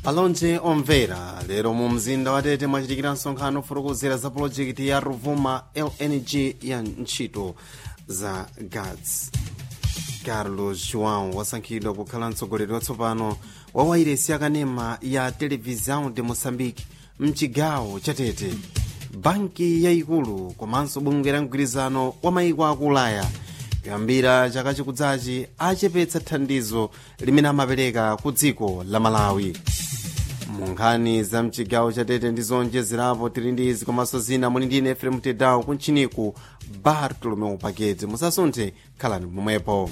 alonje omvera lero mu mzinda wa tete mwachitikira msonkhano ofotokozera za pulojekiti ya ruvuma lng ya ntchito za gats carlos joão wasankhidwa kukhala mtsogoleri watsopano wa wairesi yakanema ya televisão de moçambique mchigawo cha tete banki yayikulu komanso bungwe la mgwirizano wa mayiko aku ulaya kuyambira chaka chikudzachi achepetsa thandizo limene amapereka ku dziko la malawi mu nkhani za mchigawo cha tete ndi zonjezerapo tili ndi izi komanso zina muli ndine efrem tedawo kuntchiniku bartolomeu pakete musasunthe khalani pomwepo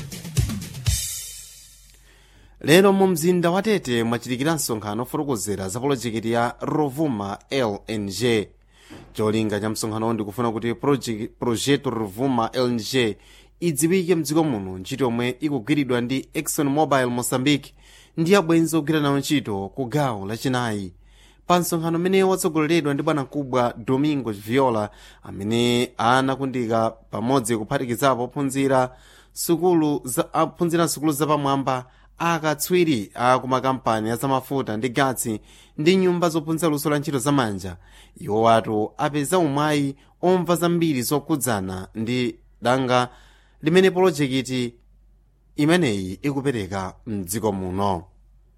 lero mu mzinda wa tete mwachitikira msonkhano ofotokozera za polojekiti ya rovuma lng cholinga cha msonkhanowo ndikufuna kuti projeto rovuma lng idziwike mdziko muno ntchito yomwe ikugwiridwa ndi exxon mobile mozambique ndi abwenzi ogwira nawo ntchito ku gawo lachinayi pa msonkhano umene watsogoleredwa ndi bwanamkubwa domingo viola amene anakundika pamodzi kuphatikizapo ophunzira sukulu za aphunzira sukulu zapamwamba akatswiri a kumakampani azamafuta ndi gatsi ndi nyumba zophunzira luso la ntchito zamanja iwo watu apeza umwayi omva zambiri zokhudzana ndi danga limene polojekiti imeneyi ikupereka mdziko muno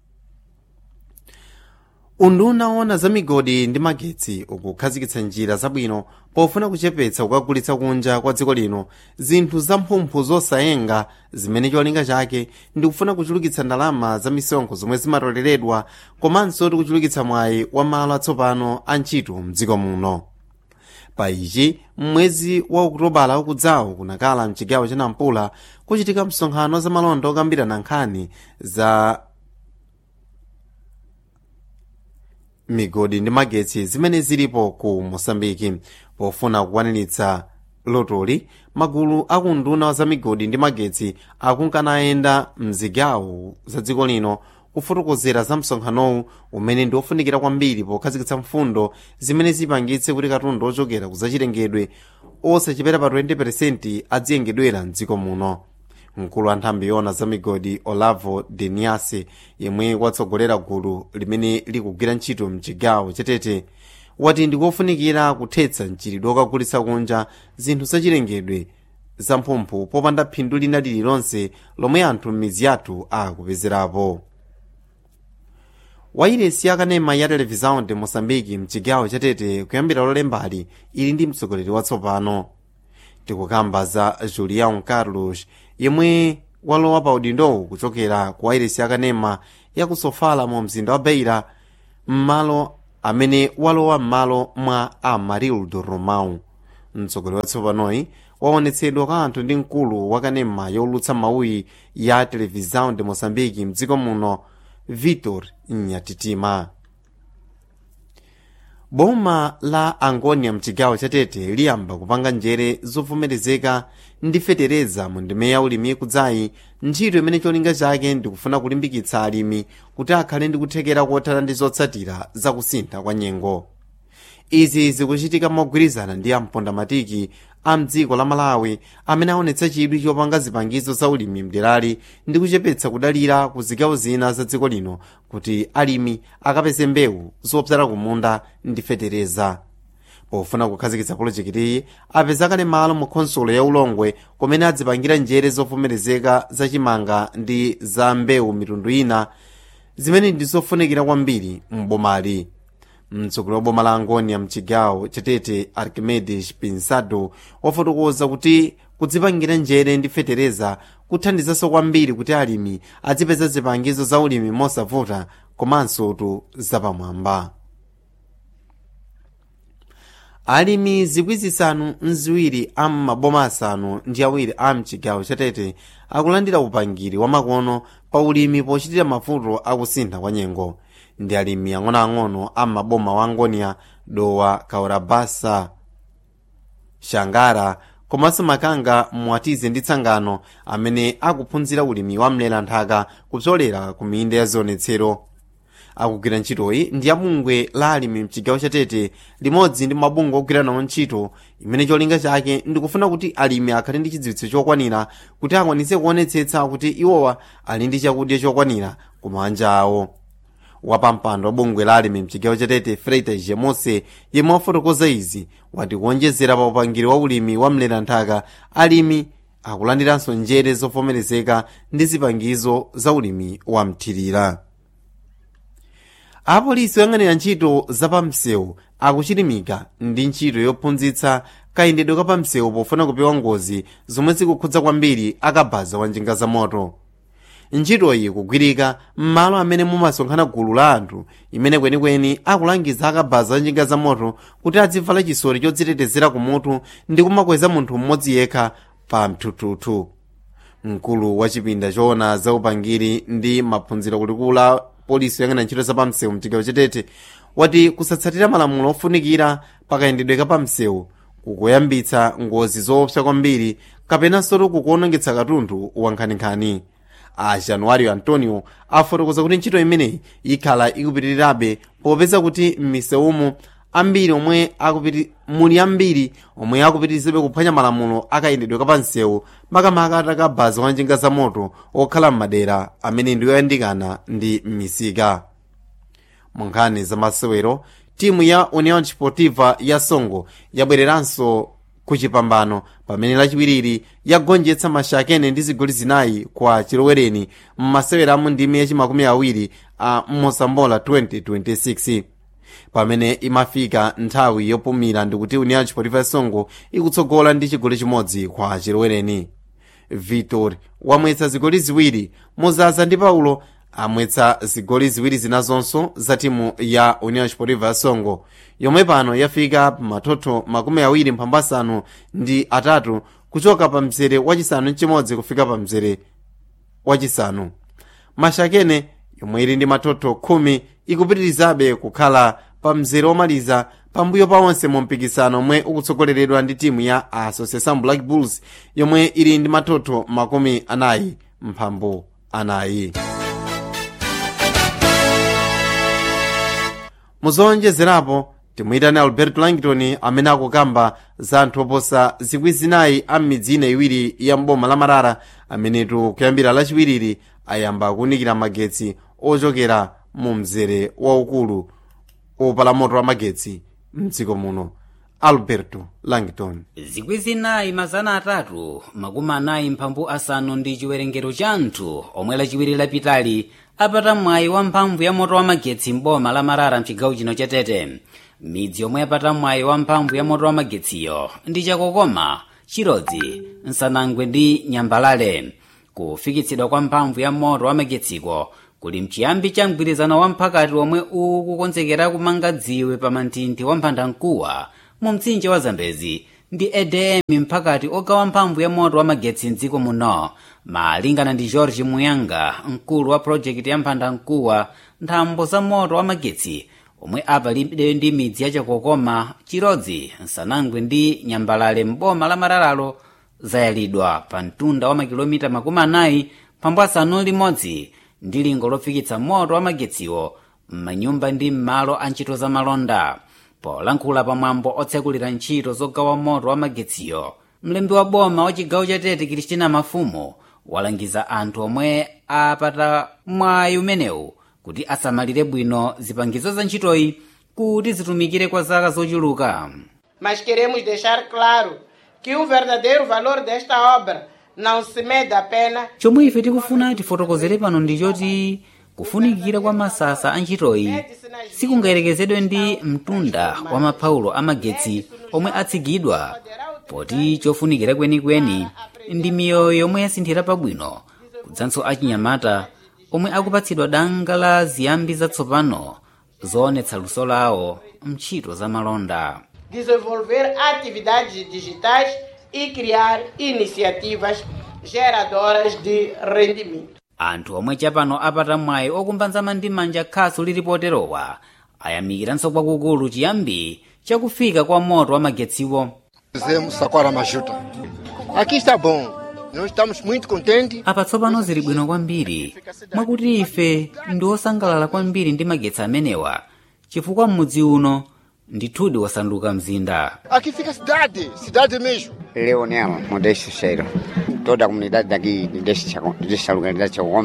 unduna owona za migodi ndi magetsi ukukhazikitsa njira zabwino pofuna kuchepetsa kukagulitsa kunja kwa dziko lino zinthu zamphumphu zosayenga zimene cholinga chake ndikufuna kuchulukitsa ndalama za misonkho zomwe zimatoleredwa komanso tikuchulukitsa mwayi wa malo atsopano a ntchito mdziko muno pa ichi mwezi wa okutobala ukudzawo kunakala mchigawo cha nampula kuchitika msonkhano za malonda okambirana nkhani za migodi ndi magetsi zimene zilipo ku mosambiki pofuna kukwaniritsa lotoli magulu akunduna za migodi ndi magetsi akunkanayenda mzigawo za dziko lino kufotokozera za msonkhanowu umene ndi ofunikira kwambiri pokhazikitsa mfundo zimene zipangitse kuti katundu ochokera kuzachilengedwe osachepera pa 20% adziyengedwera mdziko muno mkulu wa nthambi yona za migodi olavo deniase yemwe watsogolera gulu limene likugwira ntchito mchigawo chatete wati ndikofunikira kuthetsa mchiridwe okagulitsa kunja zinthu zachilengedwe zamphumphu popanda phindu lina lililonse lomwe anthu m'mizi yathu akupezerapo wairesi yakanema ya televisão de moçambique mchigawo chatete kuyambira lolembali ili ndi mtsogoleri watsopano tikukamba za julião carlos yemwe walowa pa udindowu kuchokera ku wairesi yakanema ya ku sofala mu mzinda wa beira m'malo amene walowa m'malo mwa amarildo romão mtsogoleri watsopanoyi waonetsedwa kwa anthu ndi mkulu wakanema yolutsa mawuyi ya televisão de moçambique mdziko muno vitor nyatitima boma la angonia mchigawo chatete liyamba kupanga njere zovomerezeka ndi fetereza mu ndime ya ulimi kudzayi ntchito imene cholinga chake ndikufuna kulimbikitsa alimi kuti akhale ndi kuthekera kothana ndi zotsatira zakusintha kwa nyengo izi zikuchitika mogwirizana ndi ampondamatiki a mdziko la malawi amene aonetsa chidwi chopanga zipangizo za ulimi mderali ndi kuchepetsa kudalira ku zigawo zina za dziko lino kuti alimi akapeze mbewu zopsala kumunda ndi fetereza pofuna kukhazikitsa polojekitiyi apeza kale malo mu khonsolo ya ulongwe kumene adzipangira njere zovomerezeka zachimanga ndi za mbewu mitundu ina zimene ndi zofunikira kwambiri m'bomali mtsogoleri wa boma la angonia mchigawo chatete archimedes pinsado wafotokoza kuti kudzipangira njere ndi fetereza kuthandizanso kwambiri kuti alimi adzipeza zipangizo za ulimi mosavuta komanso tu zapamwamba alimi zikwi zisanu mziwiri a maboma asanu ndi awiri a mchigawo chatete akulandira upangiri wa makono pa ulimi pochitira mavuto akusintha kwa nyengo ndi alimi ang'onoang'ono a maboma wa angonia dowa kaurabasa shangara komanso makanga mwatize ndi tsangano amene akuphunzira ulimi wa mlera nthaka kupsolera ku minda ya zionetsero akugwira ntchitoyi ndi abungwe la alimi mchigawo chatete limodzi ndi mabungwe ogwira nawo ntchito imene cholinga chake ndikufuna kuti alimi akhale ndi chidziwitso chokwanira kuti akwanitse kuonetsetsa kuti iwowa ali ndi chakudya chokwanira kumanja awo wapampando wa bungwe la alimi mchigawo chatete freita jemose yemwe wafotokoza izi wati kuonjezera pa upangiri wa ulimi wa mleranthaka alimi akulandiranso njere zovomerezeka ndi zipangizo za ulimi wa mthirira apolisi oyang'anira ntchito zapamsewu akuchilimika ndi ntchito yophunzitsa kayendedwe kapamsewu pofuna kupewa ngozi zomwe zikukhudza kwambiri akabaza wa njinga za moto ntchitoyi kugwirika m'malo amene mumasonkhana gulu la anthu imene kwenikweni akulangiza akabaza wa njinga za moto kuti adzivala chisoti chodzitetezera kumutu ndi kumakweza munthu mmodzi yekha pa mthuthuthu mkulu wa chipinda choona za upangiri ndi maphunziro kulikulu la polisi yoyang'anira ntchito zapamsewu mchigawo chatete wati kusatsatira malamulo ofunikira pakayendedwe kapamsewu kukuyambitsa ngozi zoopsa kwambiri kapenanso kukuonongetsa katundu wa nkhaninkhani a januario antonio afotokoza kuti ntchito imeneyi ikhala ikupitirirabe popeza kuti m'misewumo ambiri omwe akupiti muli ambiri omwe akupitirizabe kuphwanya malamulo akayendedwe kapamsewu makamaka atakabaza wa njinga za moto okhala m'madera amene ndiyoyandikana ndi m'misika munkhani za masewero timu ya union sportiva ya songo yabwereranso ku chipambano pamene lachiwiriri yagonjetsa mashakene ndi zigoli zinayi kwa chilowereni m'masewero amu ndime yachimakumi awiri a mosambola 2026 pamene imafika nthawi yopumira ndikuti union sportiva ya songo ikutsogola ndi chigoli chimodzi kwa chilowereni vitor wamwetsa zigoli ziwiri muzaza ndi paulo amwetsa zigoli ziwiri zinazonso za timu ya union sportiva ya songo yomwe pano yafika pamathotho makumi awiri mphambu asanu ndi atatu kuchoka pa mzere wachisanu mchimodzi kufika pa mzere wachisanu mashakene yomwe ili ndi mathotho khumi ikupitirizabe kukhala pa mzere womaliza pambuyo pa onse mu mpikisano omwe ukutsogoleredwa ndi timu ya association black bulls yomwe ili ndi mathotho makumi anayi mphambu anayi muzowonjezerapo timuyitane alberto langton amene akukamba za anthu oposa zikwi zinayi a m'midzi ina iwiri ya mboma la marara amenetu kuyambira lachiwiriri ayamba kuwunikira magetsi ochokera mu mzere waukulu opala moto wa magetsi mdziko muno alberto langton zikwi zinayi mazana atatu makumi anayi mphambu asanu ndi chiwerengero cha anthu omwe lachiwiri lapitali apata mwayi wa mphamvu ya moto wa magetsi mboma la marara mchigawo chino cha tete midzi yomwe yapata mwayi wa mphamvu ya moto wa magetsiyo ndi chakokoma chirodzi nsanangwe ndi nyambalale kufikitsidwa kwa mphamvu ya moto wa magetsiko kuli mchiyambi cha mgwirizano wa mphakati omwe ukukonzekera kumanga dziwe pa manthinthi wa mphandamkuwa mu mtsinje wa zambezi ndi edm mphakati ogawa mphamvu ya moto wa magetsi mdziko muno malingana ndi george muyanga mkulu wa projekiti ya mphandamkuwa nthambo za moto wa magetsi omwe apalibe ndi midzi ya chakokoma chirodzi nsanangwe ndi nyambalale mboma la mararalo zayalidwa pa mtunda wa makilomita makumi anayi pambu asanu limodzi ndi lingo lofikitsa moto wa magetsiwo m'manyumba ndi m'malo a ntchito za malonda polankhula pamwambo otsekulira ntchito zogawa moto wa magetsiyo mlembi wa boma wa chigawo cha tete kristina mafumu walangiza anthu omwe apata mwayi umenewu kuti asamalire bwino zipangizo za ntchitoyi kuti zitumikire kwa zaka zochuluka Mas queremos deixar claro que o verdadeiro valor desta obra não se mede apenas chomwe ife tikufuna tifotokozere pano ndi choti kufunikira kwa masasa a ntchitoyi sikungayerekezedwe ndi mtunda wa mapaulo amagetsi omwe atsigidwa poti chofunikira kwenikweni ndi miyoyo yomwe yasinthira pabwino kudzanso achinyamata omwe akupatsidwa danga la ziyambi zatsopano zoonetsa luso lawo mntchito za malonda desenvolver atividades digitais e criar iniciativas geradoras de rendimento. anthu omwe chapano apata mwayi okumbanzama ndi manja khasu lilipoterowa ayamikiranso kwakukulu chiyambi chakufika kwa moto wa magetsiwo Fizemos Saquara Majuta. Aqui está bom. Nós estamos muito contentes. apa tsopano zili bwino kwambiri mwakuti ife ndi osangalala kwambiri ndi magetsi amenewa chifukwa m'mudzi uno ndithudi wasanduka mzinda Aqui fica a cidade, cidade mesmo. Leonel Modesto Cheiro. Toda a comunidade daqui desta, desta localidade de Chagoma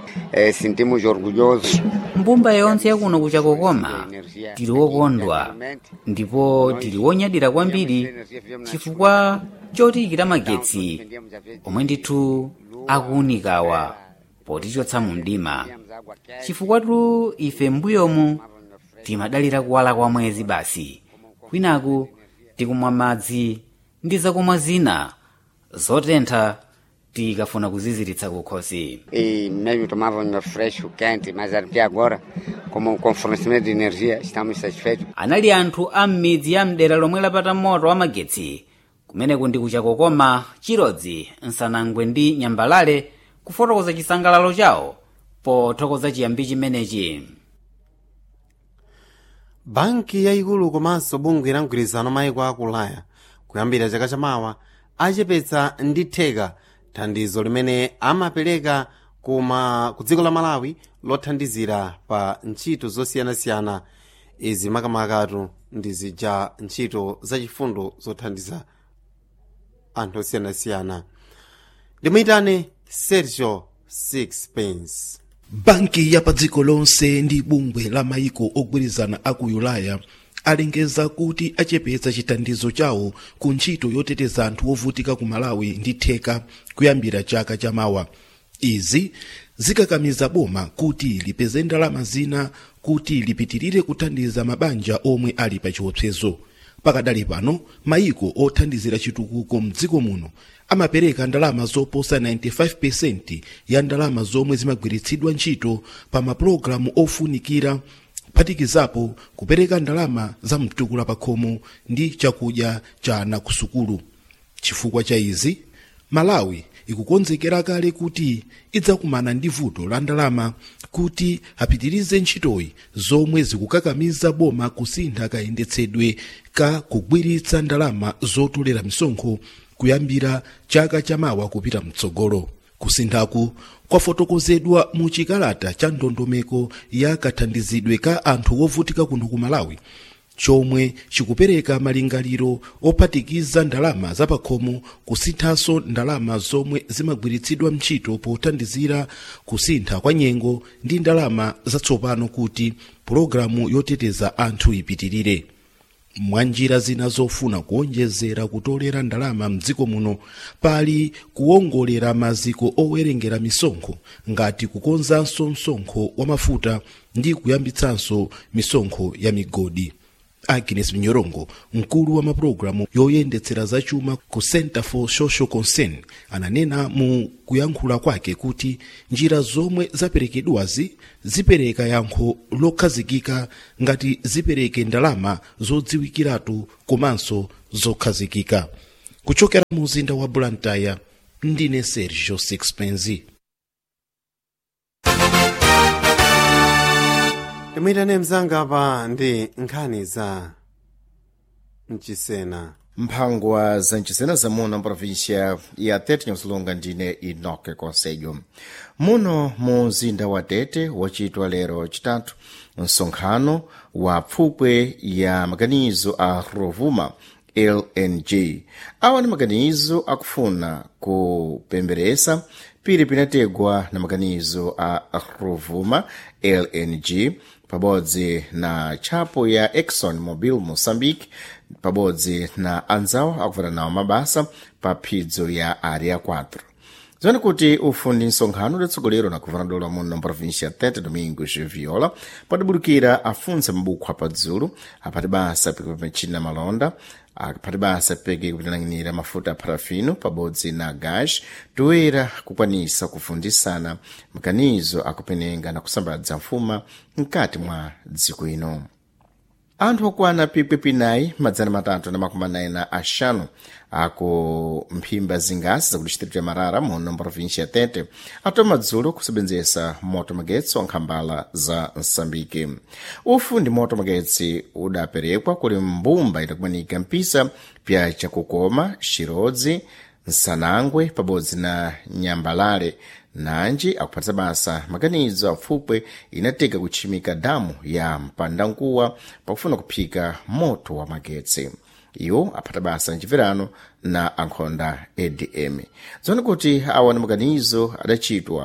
eh, sentimos orgulhosos mbumba yonse yakuno kuchakokoma tili wokondwa ndipo tili wonyadira kwambiri chifukwa chotiyikira magetsi omwe ndithu akuwunikawa potichotsa mu mdima chifukwatu ife mbuyomu timadalira kuwala kwa mwezi basi kwinaku tikumwa madzi ndi zakumwa zina zotentha tikafuna kuziziritsa kukhosi e mesmo tomávamos fresco quente, mas até agora, como com fornecimento de energia, estamos satisfeitos. anali anthu a m'midzi ya mdera lomwe lapata moto wa magetsi kumeneku ndi kuchakokoma chirodzi nsanangwe ndi nyambalale kufotokoza chisangalalo chawo pothokoza chiyambi chimenechi banki yayikulu komanso bungwe la mgwirizano mayiko a ulaya kuyambira chaka chamawa achepetsa ndi theka thandizo limene amapereka kuma ku dziko la malawi lothandizira pa ntchito zosiyanasiyana izi makamakatu ndi zija ntchito zachifundo zothandiza anthu osiyanasiyana ndimuyitane sergio sixpence banki ya pa dziko lonse ndi bungwe la mayiko ogwirizana a ku ulaya alengeza kuti achepetsa chithandizo chawo ku ntchito yoteteza anthu ovutika ku malawi ndi theka kuyambira chaka chamawa izi zikakamiza boma kuti lipeze ndalama zina kuti lipitirire kuthandiza mabanja omwe ali pa chiopsezo pakadali pano mayiko othandizira chitukuko mdziko muno amapereka ndalama zoposa 95% ya ndalama zomwe zimagwiritsidwa ntchito pa mapulogalamu ofunikira kuphatikizapo kupereka ndalama za mtukula pakhomo ndi chakudya cha ana ku sukulu chifukwa cha izi malawi ikukonzekera kale kuti idzakumana ndi vuto la ndalama kuti apitirize ntchitoyi zomwe zikukakamiza boma kusintha kayendetsedwe ka kugwiritsa ndalama zotolera misonkho kuyambira chaka chamawa kupita mtsogolo kusinthaku kwafotokozedwa mu chikalata cha ndondomeko ya kathandizidwe ka anthu wovutika kuno ku malawi chomwe chikupereka malingaliro ophatikiza ndalama zapakhomo kusinthanso ndalama zomwe zimagwiritsidwa ntchito pothandizira kusintha kwa nyengo ndi ndalama zatsopano kuti pulogalamu yoteteza anthu ipitirire mwa njira zina zofuna kuonjezera kutolera ndalama mdziko muno pali kuwongolera maziko owerengera misonkho ngati kukonzanso msonkho wa mafuta ndi kuyambitsanso misonkho ya migodi agnes mnyorongo mkulu wa mapulogalamu yoyendetsera zachuma ku center for social concern ananena mu kuyankhula kwake kuti njira zomwe zaperekedwazi zipereka yankho lokhazikika ngati zipereke ndalama zodziwikiratu komanso zokhazikika kuchokera mu mzinda wa blantyre ndine sergio sixpenzi timuyitane mzanga pa ndi nkhani za mchisena mphangwa za mchisena zamuno mprovincia ya tete nyamsulunga ndine inoke conselho muno mu mzinda wa tete wachitwa lero chitatu msonkhano wa pfupwe ya maganizo a rovuma lng awa ni maganizo akufuna kupemberesa pili pinategwa na maganizo a rovuma lng pabodzi na tchapo ya exxon mobil moçambique pabodzi na anzawo akuvana nawo mabasa pa phidzo ya área 4 zoni kuti ufundi nsonkhano udatsogolero na guvernador muno na província tete domingos viola padabudukira afunsa mabukhu apadzulu apati basa peke pamachini na malonda apati basa peke kupitanang'inira mafuta a parafino pabodzi na gás toera kukwanisa kufundisana makanizo akupenenga na kusambadza mfuma mkati mwa dziko ino anthu okwana pikwi pinayi madzana matatu na makumi anayi na axanu ako mphimba zingasi zakuti distrito ya marara muno mprovíncia ya tete atoma madzulo kusebenzesa moto magetsi wa nkhambala za msambike ufu ndi moto magetsi udaperekwa kuli mbumba idakumanika mpisa pya chakukoma xirodzi nsanangwe pabodzi na nyambalale nanji akuphatisa basa maganizo apfupwe inateka kutchimika damu ya mpandankuwa pakufuna kuphika moto wa magetsi iwo aphata basa mchipirano na ankhonda adm zoni kuti awa ni maganizo adachitwa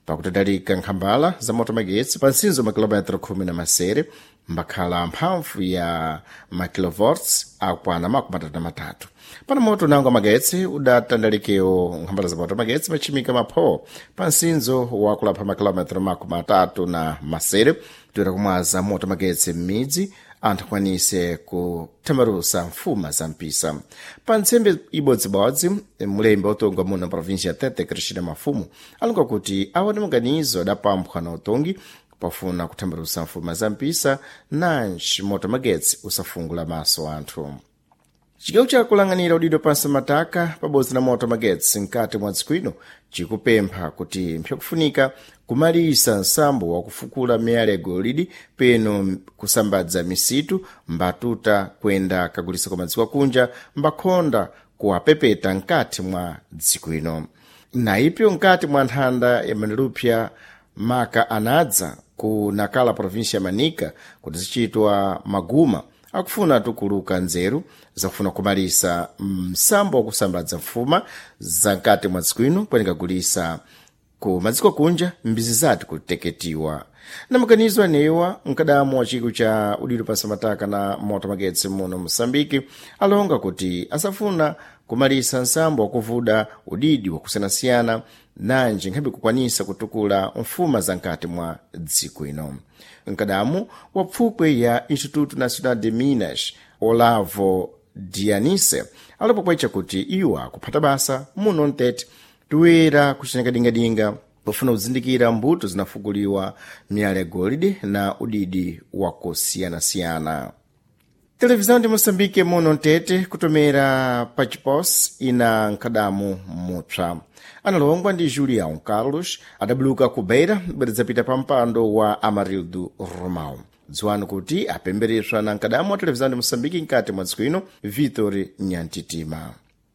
pakutadalika nkhambala za moto magetsi pa nsinzo makilometro khumi na masere mbakhala mphamvu ya makilovolts akwana makumi atatu na matatu pana moto nango magetsi udatandalikewo nkhambala za moto magetsi machimika mapho pa nsinzo wakulapha makilometro makumi atatu na masere toera kumwaza moto magetsi m'midzi anthu akwanise kuthamarusa mfuma za mpisa pa ntsembe ibodzibodzi mulembe otongwa muno na província tete cristina mafumu alonga kuti aone maganizo adapamphwa na utongi pafuna kuthamarusa mfuma za mpisa nanji moto magetsi usafungula maso anthu cigawo chakulang'anira udindo pansi mataka pabodzi na moto magetsi mkati mwa dziko ino cikupempha kuti mpyakufunika kumalisa nsambo wakufukula miyala ya golidi peno kusambadza misitu mbatuta kwenda kagulisa kwa madziko akunja mbakhonda kuwapepeta mkati mwa dziko ino naipyo mkati mwa nthanda ya manilupya maka anadza ku nakala província ya manika kuti zichitwa maguma akufuna tukuluka nzeru zakufuna kumalisa msambo wakusambadza mfuma za mkati mwa dziko ino kwenikagulisa ku madziko kunja mbizi zati kuteketiwa na makanizo anewa mkadamu wa chiko cha udindo pansi mataka na moto magetsi muno mosambiki alonga kuti asafuna kumalisa nsambo wakuvuda udidi wakusiyanasiyana nanji nkhabe kukwanisa kutukula mfuma za mkati mwa dziko ino mkadamu wa pfupwe ya instituto nacional de minas olavo dianise alipopwecha kuti iwo akuphata basa muno mtete toera kucheneka dingadinga pofuna kuzindikira mbuto zinafukuliwa miyala ya golide na udidi wakusiyanasiyana televisão de moçambique muno mtete kutomera pachipos ina nkadamu mupsa analongwa ndi julião carlos adabuluka ku beira bweridzapita pa mpando wa amarildo romão dziwani kuti apembereswa na nkadamu wa televisão de moçambique mkati mwa dziko ino vitor nyantitima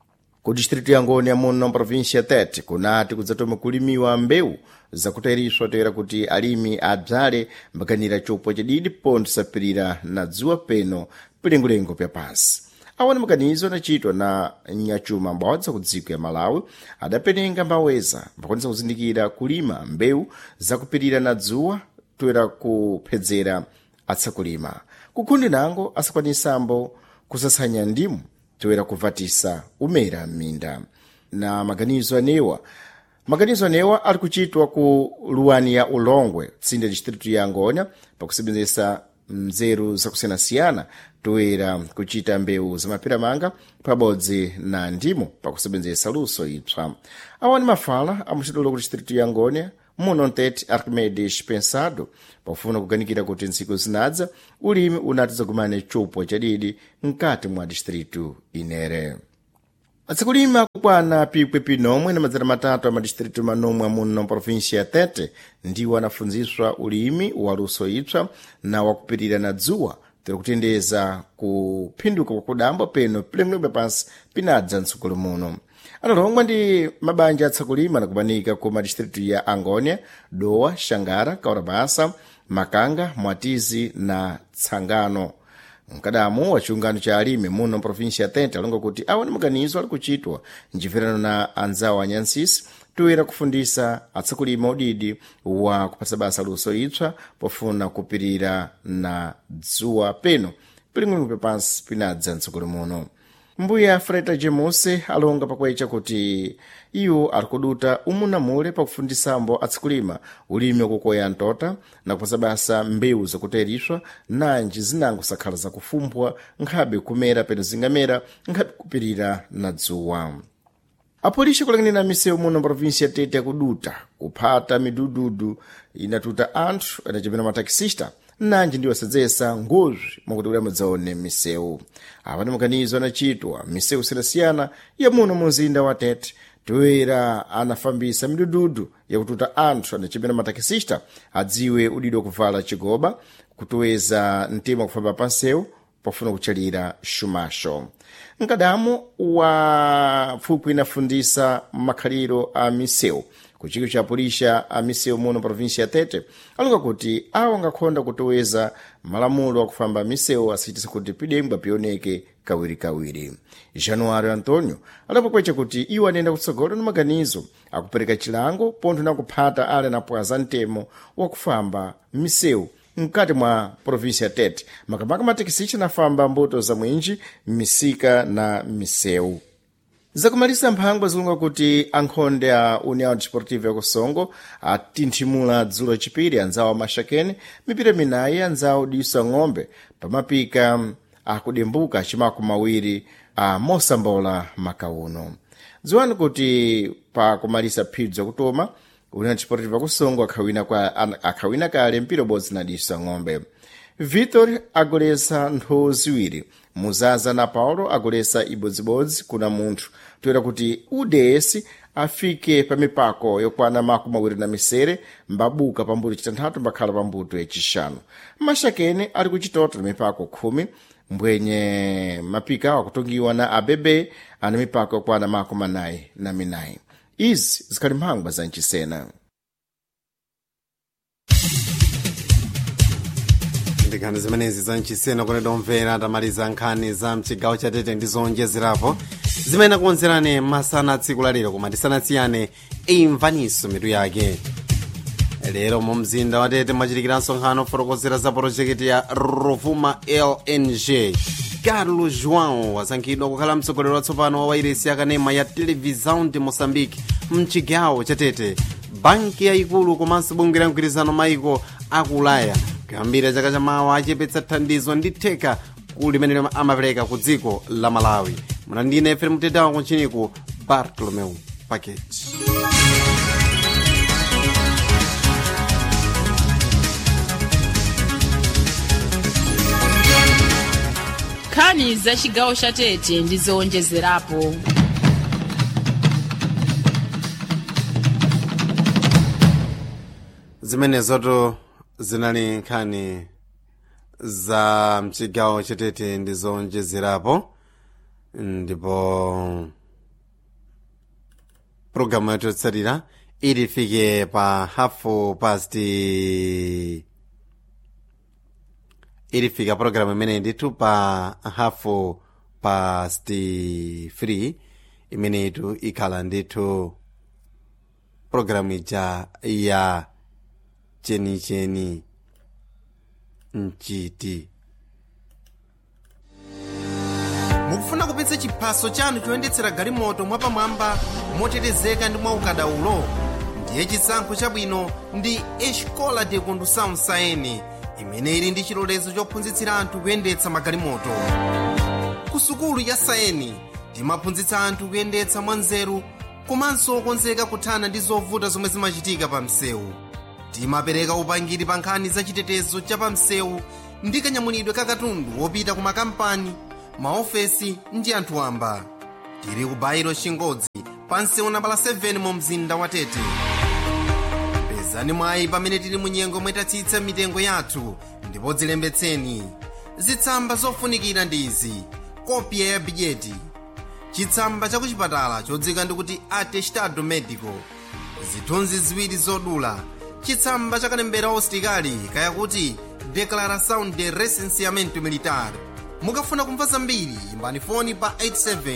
ku distrito ya ngoni muno província tete kunati kudzatoma kulimiwa mbewu zakutayiriswa toera kuti alimi adzale mbakanira chopwa chadidi ponto sapirira na dzuwa peno pilengolengo pya pansi awana makanizo anachitwa na nyachuma mbodza ku dziko ya malawi adapenenga mbaweza mbakwanisa kuzindikira kulima mbewu zakupirira na dzuwa toera kuphedzera atsakulima kukhundi nango asakwanisambo kusatsanya ndimu toera kuvatisa umera m'minda na maganizo anewa maganizo anewa ali kuchitwa ku luwani ya ulongwe tsinde distritu ya ngonya pakusebenzesa mzeru zakusiyanasiyana toera kuchita mbewu zamapiramanga pabodzi na ndimo pakusebenzesa luso ipsa awani mafala amuchitolo ku distritu ya ngonya muno mtete arquimedes pensado pofuna kuganikira kuti ntsiku zinadza ulimi unati zagumane chopwa chadidi mkati mwa distritu inere atsikulima kukwana pikwe pinomwe na madzera matatu a madistritu manomwe muno província ya tete ndiwo anafunziswa ulimi wa luso ipsa na wakupirira na dzuwa tiri kutendeza kuphinduka kwakudamba peno pilemwelemwe pansi pinadza mtsogolo muno analongwa ndi mabanja atsakulima nakumanika ku madistritu ya angônia dowa xangara kaurabasa makanga mwatizi na tsangano mkadamu wa chiungano cha alimi muno província ya tete alonga kuti awa ni maganizo ali kuchitwa njimvirano na anzawo a nyansisi toera kufundisa atsakulima udidi wa kupasa basa luso ipsa pofuna kupirira na dzuwa peno pilingolingo pansi pinadza mtsogolo muno mbuya freta jemuse alonga pakwecha kuti iwo ali kuduta umu na mule pakufundisambo atsikulima ulimi wakukoya ntota na kupasa basa mbewu zakutayiriswa nanji zinango sakhala zakufumbwa nkhabe kumera peno zingamera nkhabe kupirira na dzuwa apolisi kulang'anira misewu muno província tete yakuduta kuphata midududu inatuta anthu anachepera matakisista nanji ndiwo asadzesa ngozi mwakuti kuti amadzaone misewu apa ndi maganizo anachitwa misewu siyanasiyana ya muno mu mzinda wa tete toera anafambisa midududu yakututa anthu anachepera matakisista adziwe udidi wakuvala chigoba kutoweza mtima kufamba pansewu pofuna kuchalira xumaxo mkadamu wa pfupwi inafundisa makhaliro a misewu ku chiko cha polícia a misewu muno província ya tete alonga kuti awo angakhonda kutoweza malamulo akufamba misewu asachitisa kuti pidembwa pioneke kawirikawiri januário antônio adapwepwecha kuti iwo anayenda kutsogolo na maganizo akupereka chilango pontho na kuphata ale anapwaza mtemo wakufamba misewu mkati mwa província tete makamaka matekisichi anafamba mbuto za mwinji m'misika na misewu zakumalisa mphangwa zilunga kuti ankhonde a união desportiva ya kusongo atinthimula dzulo chipiri anzawo amashakene mipira minayi anzawo diso ang'ombe pamapika akudembuka cimakumi mawiri a mosambola makauno dziwani kuti pa kumalisa phibzo akutoma união desportiva kusongo akhawina, kwa, akhawina kale mpira ubodzi na diso ang'ombe vitor agolesa ntho ziwiri muzaza na paulo agolesa ibodzibodzi kuna munthu toera kuti uds afike pa mipako yokwana makumi awiri na misere mbabuka pambuto chitanthatu mbakhala pambuto yacixanu mashakene ali kuchitoto na mipako khumi mbwenye mapika akutongiwa na abebe ana mipako yokwana makumi anayi na minayi izi zikhali mphangwa za mchisena nkhani zimenezi za mchisena kuti domvera tamaliza nkhani za mchigawo cha tete ndi zonjezerapo zimene akukonzerani masana tsiku lalero koma tisanasiyane imvaniso mitu yake lero mu mzinda wa tete mwachitikira nsonkhano ofotokozera za porojekiti ya rovuma lng carlos joão wasankhidwa kukhala mtsogoleri watsopano wa wairesi yakanema ya televisão de moçambique mchigawo cha tete banki yayikulu komanso bungwe la mgwirizano maiko aku ulaya kuyambira chaka chamawa achepetsa thandizo ndi theka kulimene amapereka ku dziko la malawi munandine efe mtetawo kuntchiniku bartolomeu packet nkhani za chigawo cha tete ndi zowonjezerapo zimenezoto zinali nkhani za mchigawo chatete ndi zowonjezerapo ndipo programu yathu yotsatira ilifike pa hafu pasti ilifika programu imene ndithu pa hafu pasti 3 imeneyitu ikhala ndithu programu ija ya chenicheni mchiti mukufuna kupitsa chiphaso chanu choyendetsera galimoto mwapamwamba motetezeka ndi mwaukadaulo ndiye chisankho chabwino ndi escola de condução saene imene ili ndi chilolezo chophunzitsira anthu kuyendetsa magalimoto ku sukulu ya saeni timaphunzitsa anthu kuyendetsa mwanzeru komanso okonzeka kuthana ndi zovuta zomwe zimachitika pa msewu timapereka upangiri pa nkhani za chitetezo cha pa msewu ndi kanyamulidwe ka katundu wopita ku makampani maofesi ndi anthu wamba tili ku bairo chingodzi pa msewu nambala 7 mu mzinda wa tete pezani mwayi pamene tili mu nyengo mwetatsitsa mitengo yathu ndipo dzilembetseni zitsamba zofunikira ndi izi kopya ya bidyeti chitsamba cha kuchipatala chodzika ndikuti atestado medico zithunzi ziwiri zodula chitsamba cha kalembera ositikali kaya kuti declaração de recenseamento militar mukafuna kumva zambiri imbani foni pa 87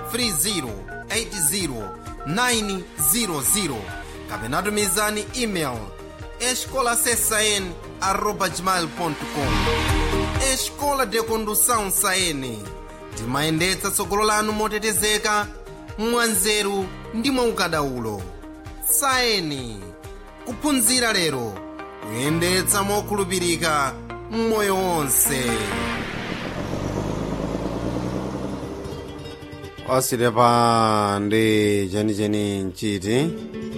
30 80 kapena tumizani email escolasesn arroba gmail.com escola de condução saene timayendetsa tsogolo lanu motetezeka mwanzeru ndi mwaukadaulo saeni kuphunzira lero kuyendetsa mokhulupirika mmoyo wonse ositepa ndi chenicheni mchiti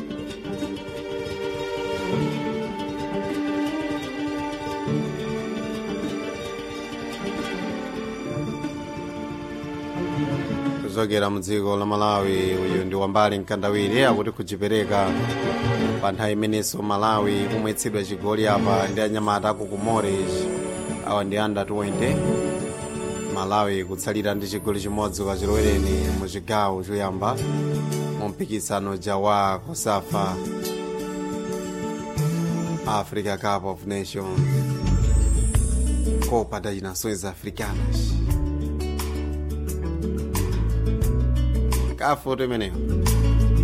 kuchokera mu dziko la malawi uyu ndi wambali mkandawiri akuti kuchipereka pa nthawi imenenso malawi kumwetsedwa chigoli apa ndi anyamata aku kumores awa ndi under 20 malawi kutsalira ndi chigoli chimodzi kachilowereni mu chigawo choyamba mu mpikisano jawa kosafa africa cup of nations copa das nações africanas kafoto imeneyo